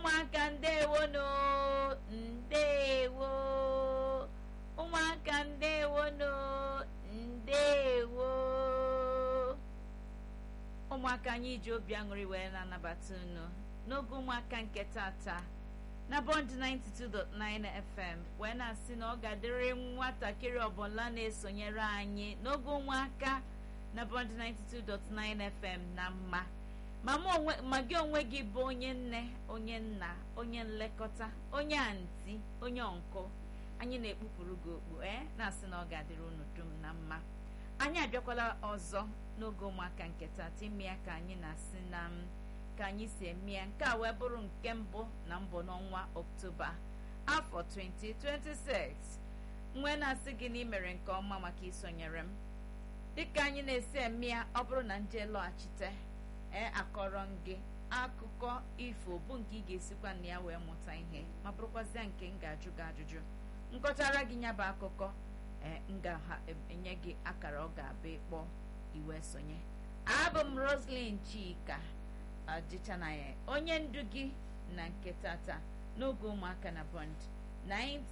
ụmụaka ndewonu ndewo ụmụaka ndewonu ndewo ụmụaka anyị ji obi aṅụrị wee na-anabata unu n'oge ụmụaka nke tata na bond 92.9 fm wee na-asị na ọ ga-adịrị nwatakịrị ọbụla na-esonyere anyị n'oge ụmụaka na bond 92.9 fm na mma ma gị onwe gị bụ onye nne onye nna onye nlekọta onye anti onye ọnkụ anyị na-ekpupụrụ gị okpu ee na-asị na ọ ga-adịrị unu dum na mma anyị abịakwala ọzọ n'oge ụmụaka nke tata ime ya ka anyị na-asị na ka anyị si eme ya nke a wee bụrụ nke mbụ na mbụ n'ọnwa oktoba afọ 2026 nwee na-asị gị na ị mere nke ọma maka isonyere m dịka anyị na-esi eme ya ọ bụrụ na nje lọghachite ee akọrọ m gị akụkọ ifo bụ nke ị ga-esikwa na ya wee mụta ihe ma bụrụkwazịa nke m ga-ajụ gị ajụjụ nkọchara gị ya bụ akụkọ ee m ga-enye gị akara ọ ga-abụ ịkpọ iwe sonye abụ m roslyn chika ọdịchana ya onye ndu gị na nke tata n'oge ụmụaka na bond 90